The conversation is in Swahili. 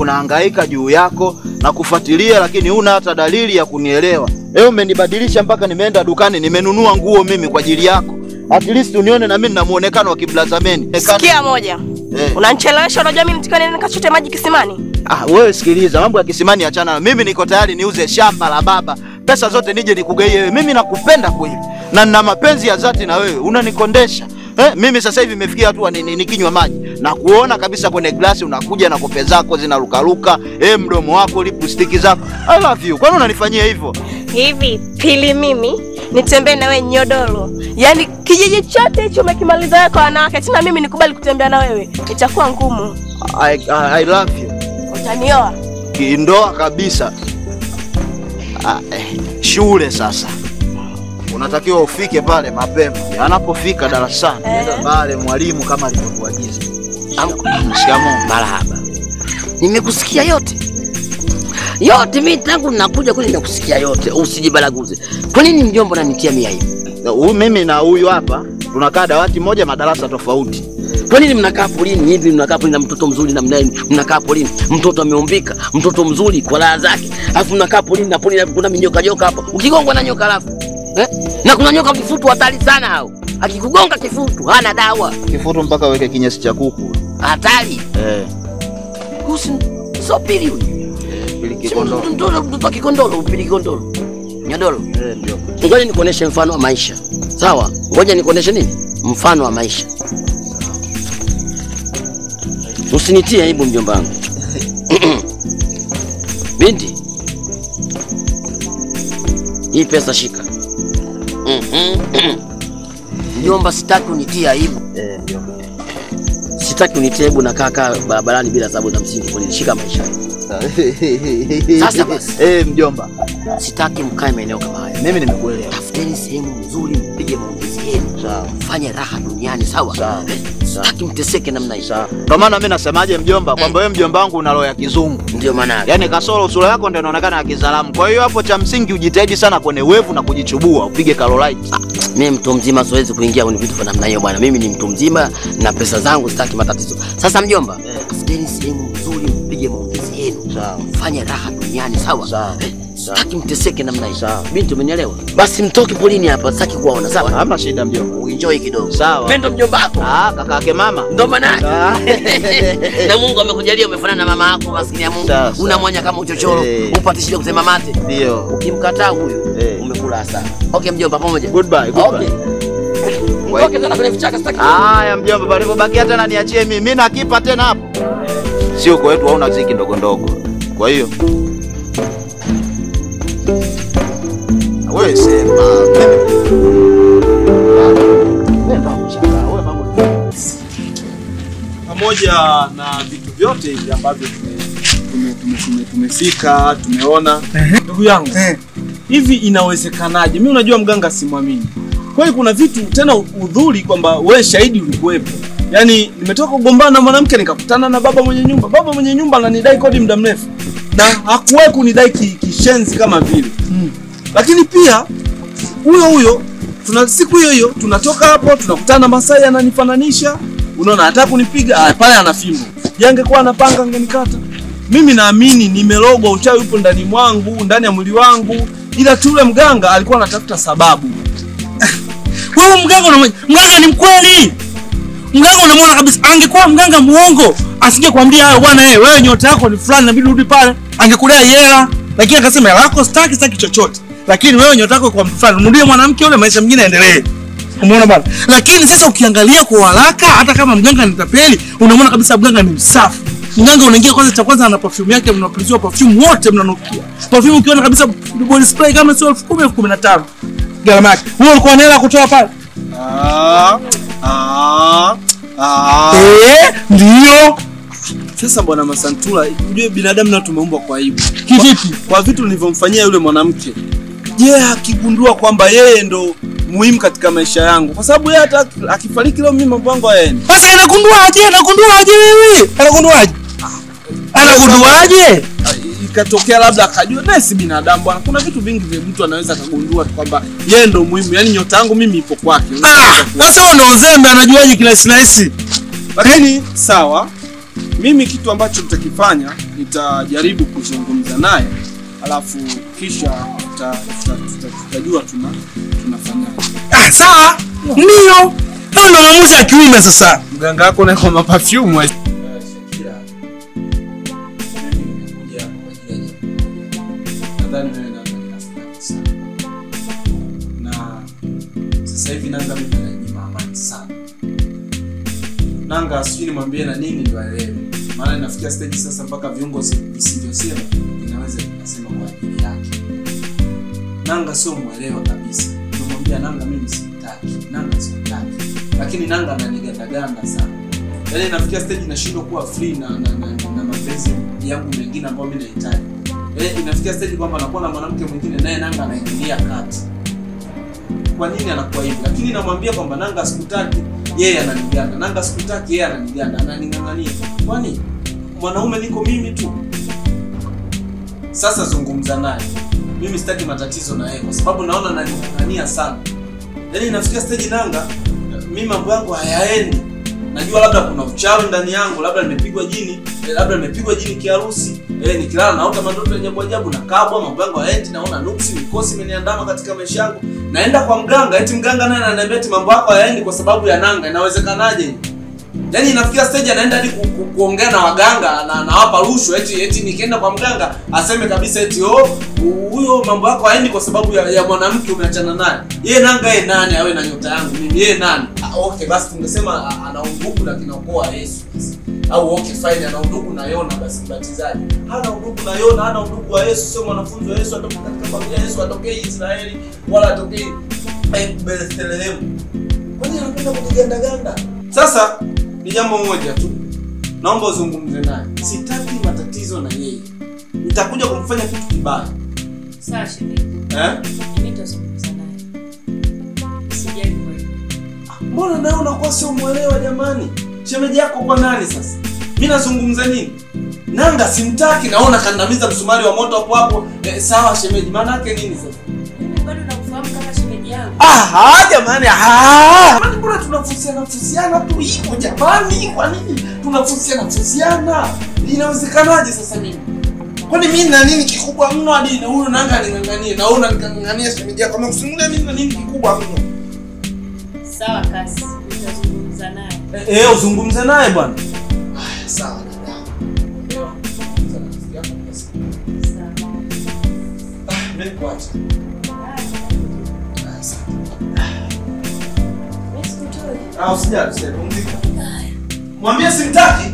siku nahangaika juu yako na kufuatilia, lakini huna hata dalili ya kunielewa. Leo umenibadilisha mpaka nimeenda dukani nimenunua nguo mimi kwa ajili yako, at least unione na mimi nina muonekano wa kiblazameni. Sikia moja, Eh. unanichelewesha. Unajua mimi nitakiwa nini nikachote maji kisimani? Ah, wewe sikiliza, mambo ya kisimani achana. na- Mimi niko tayari niuze shamba la baba, pesa zote nije nikugaie wewe. Mimi nakupenda kweli na nina mapenzi ya dhati na wewe, unanikondesha eh. Mimi sasa hivi imefikia hatua ni- ni- nikinywa maji na kuona kabisa kwenye glasi unakuja na kope zako zinarukaruka, eh, mdomo wako, lipstick zako. I love you. Kwani unanifanyia hivyo? Hivi pili, mimi nitembee na wewe nyodoro, yaani kijiji chote hicho umekimaliza wewe kwa wanawake, tena mimi nikubali kutembea na wewe, itakuwa ngumu. I, I, I love you. Utanioa? Kindoa kabisa. Ah, eh, shule sasa unatakiwa ufike pale mapema. Anapofika darasani nenda pale mwalimu kama alivyokuagiza. Shikamoo. Marahaba. Nimekusikia yote yote, mi tangu nakuja kule nimekusikia yote, usijibaraguze. Kwa nini mjomba unanitia mia hivi? Na huyu mimi na huyu hapa tunakaa dawati moja madarasa tofauti. Kwa nini mnakaa polini hivi? Mnakaa polini na mtoto mzuri namna hii, mnakaa polini, mtoto ameumbika, mtoto mzuri kwa raha zake, alafu mnakaa polini na polini kuna minyoka joka hapa, ukigongwa na nyoka alafu eh? na kuna nyoka kifutu hatari sana hao, akikugonga kifutu hana dawa, Kifutu mpaka uweke kinyesi cha kuku. hatari. Eh, Usi sio pili huyu, pili Si kikondoo. mtoto mtoto wa kikondolo, upili kikondolo, nyodoro. Eh, ndio. Ngoja nikuoneshe mfano wa maisha, sawa? Ngoja nikuoneshe nini, mfano wa maisha. Usinitie aibu mjomba wangu. Binti, hii pesa shika. Mhm. Mjomba, sitaki unitie aibu, Eh, ndio. sitaki unitie aibu na kaka barabarani bila sababu za msingi. Kwa nini? Shika maisha yako. Sasa basi. Eh, mjomba. Sitaki mkae maeneo kama haya. Mimi nimekuelewa. Tafuteni sehemu nzuri, mpige maongezi yenu, Sawa. fanye raha duniani, sawa? Sawa. Eh, Sitaki mteseke namna hii. Sawa. Ndio maana mimi nasemaje mjomba kwamba wewe mjomba wangu una roho ya kizungu. Ndio maana yake. Yaani kasoro sura yako ndio inaonekana ya kizalamu. Kwa hiyo hapo cha msingi ujitahidi sana kwenye wevu na kujichubua, upige Carolite. Mimi mtu mzima siwezi kuingia kwenye vitu vya namna hiyo bwana. Mimi ni mtu mzima na pesa zangu sitaki matatizo. Sasa mjomba, tafuteni sehemu nzuri, mpige maongezi yenu, Sawa. fanye raha duniani, sawa? Sawa. Eh, Sitaki mteseke namna hii. Sawa. Binti, umenielewa? Basi mtoke polini hapa, sitaki kuwaona, sawa? Hamna shida mjomba. Uenjoy kidogo. Sawa. Mimi ndo mjomba wako. Ah, kaka yake mama. Ndo maana yake. Ah. na Mungu amekujalia umefanana na mama yako maskini ya Mungu. Sawa, sawa. Una mwanya kama uchochoro, Eh. upate shida kusema mate. Ndio. Ukimkataa huyu Eh. umekula hasara. Okay mjomba, pamoja. Goodbye, goodbye. Okay. Okay, tena kwenye vichaka sitaki. Haya mjomba, palivyobakia tena niachie mimi. Mimi nakipa tena hapo. Sio kwetu hauna ziki ndogo ndogo. Kwa hiyo wewe sema pamoja na vitu vyote hivi ambavyo tume- tume- tume- tume- tumefika tumeona, ndugu yangu, hivi inawezekanaje? Mi unajua mganga simwamini kweli. Kuna vitu tena udhuri kwamba we shahidi ulikuwepo. Yaani nimetoka kugombana na mwanamke nikakutana na baba mwenye nyumba. Baba mwenye nyumba ananidai kodi muda mrefu na hakuwahi kunidai ki- kishenzi kama vile lakini pia huyo huyo tuna siku hiyo hiyo tunatoka hapo tunakutana na Masai ananifananisha, unaona, hata kunipiga ah, pale ana fimbo. Je, angekuwa anapanga angenikata. Mimi naamini nimerogwa, uchawi upo ndani mwangu, ndani ya mwili wangu, ila tu yule mganga alikuwa anatafuta sababu. Wewe mganga unamwona, mganga ni mkweli. Mganga unamwona kabisa, angekuwa mganga muongo asingekwambia hayo bwana, eh, wewe nyota yako ni fulani, inabidi urudi pale, angekudai hela, lakini akasema hela yako sitaki, sitaki chochote, lakini wewe nyota yako kwa mtu fulani, mrudie mwanamke yule, maisha mengine yaendelee. Umeona bwana? Lakini sasa ukiangalia kwa haraka, hata kama mganga ni tapeli, unamwona kabisa mganga ni msafi. Mganga unaingia kwanza, cha kwanza ana perfume yake, mnapuliziwa perfume wote mnanukia. Perfume ukiona kabisa body spray kama sio elfu kumi elfu kumi na tano gharama yake. Wewe ulikuwa na hela ya kutoa pale? Ah, ah, ah. Eh, ndio. Sasa bwana Masantula, ujue binadamu nao tumeumbwa kwa aibu. Kivipi? Kwa vitu nilivyomfanyia yule mwanamke. Je, akigundua kwamba yeye ndo muhimu katika maisha yangu, kwa sababu yeye hata akifariki leo mimi mambo yangu hayaendi. Sasa anagunduaje? Anagunduaje wewe? Anagunduaje? Anagunduaje? Ikatokea labda akajua naye si binadamu bwana. Kuna vitu vingi vya mtu anaweza akagundua tu kwamba yeye ndo muhimu, yaani nyota yangu mimi ipo kwake. Ah, sasa wewe ndo uzembe anajuaje kila sinahisi? Lakini sawa, mimi kitu ambacho nitakifanya nitajaribu kuzungumza naye, alafu kisha tuta- tuta- tuta- tutajua tuna tunafanyaje. Ah, sawa. Ndio. Hayo ndio maamuzi ya kiume sasa. Mganga wako na kwa mapafyumu Shakira, mimi nimekuja kwa ajili ya jambo. Nadhani wewe Nanga ni rafiki yako sana, na sasa hivi Nanga mimi ananyima amani sana. Nanga sijui nimwambie na nini ndio aelewe, maana inafikia stage sasa mpaka viungo si- visivyosema vinaweza vikasema kwa ajili yake. Nanga sio mwelewa kabisa, nimemwambia Nanga mimi simtaki, Nanga simtaki, lakini Nanga ananigandaganda sana yaani nafikia stage nashindwa kuwa free na, na, na, na mapenzi yangu mengine ambayo mimi nahitaji. Yaani inafikia stage kwamba nakuwa na mwanamke mwingine naye Nanga anaingilia kati. Kwa nini anakuwa hivi? Lakini namwambia kwamba Nanga sikutaki, yeye ananiganda. Nanga sikutaki, yeye ananiganda, ananing'ang'ania. Kwani mwanaume niko mimi tu? Sasa zungumza naye. Mimi sitaki matatizo na yeye kwa sababu naona ananing'ang'ania sana. Yaani inafikia stage Nanga, mimi mambo yangu hayaendi najua labda kuna uchawi ndani yangu, labda nimepigwa jini, eh, labda nimepigwa jini kiharusi. Eh, nikilala naota mandoto ya ajabu ajabu, nakabwa, mambo yangu haendi, naona nuksi, mikosi imeniandama katika maisha yangu. Naenda kwa mganga, eti mganga naye ananiambia eti mambo yako hayaendi kwa sababu ya Nanga. Inawezekanaje? Yaani inafikia stage anaenda hadi ku, ku, kuongea na waganga na anawapa rushwa eti eti nikienda kwa mganga aseme kabisa eti oh huyo mambo yako haendi kwa sababu ya, ya mwanamke umeachana naye. Yeye Nanga yeye nani awe na nyota yangu mimi? Yeye nani? Ah, okay basi tungesema ah, ana undugu na kinaokoa Yesu basi. Au okay fine ana undugu na Yona basi mbatizaji. Hana undugu na Yona, hana undugu wa Yesu, sio mwanafunzi wa Yesu, atoka katika familia ya Yesu, atokee Israeli wala atokee eh, Bethlehem. Kwani anapenda kunigandaganda? Sasa ni jambo moja tu, naomba uzungumze naye. Sitaki matatizo na yeye, nitakuja kumfanya kitu kibaya Sawa shemeji, eh? mimi nitazungumza naye. Usijali kwa hilo. Mbona nawe unakuwa sio mwelewa jamani? Shemeji yako kwa nani sasa? Mimi nazungumza nini? Nanga simtaki, naona kandamiza msumari wa moto hapo hapo. Eh, sawa shemeji, maana yake nini sasa? Mimi bado nakufahamu kama shemeji yangu. Aha, jamani, aha. Jamani, mbona tunafusiana fusiana tu hivyo jamani? Kwa nini tunafusiana fusiana? Inawezekanaje sasa mimi? Kwani mimi na nini kikubwa mno hadi na huyu nanga aning'ang'anie na huyu aning'ang'ania shemeji yako? Amekusimulia mimi na nini kikubwa mno? Sawa kasi, nitazungumza naye. Eh, eh, uzungumze naye bwana. Haya, sawa dada. Leo zungumza na rafiki yako basi. Sawa. Ah, mimi nikuache. Haya, sawa. Mimi sikutoi. Ah, usijali, usijali, pumzika. Mwambie simtaki.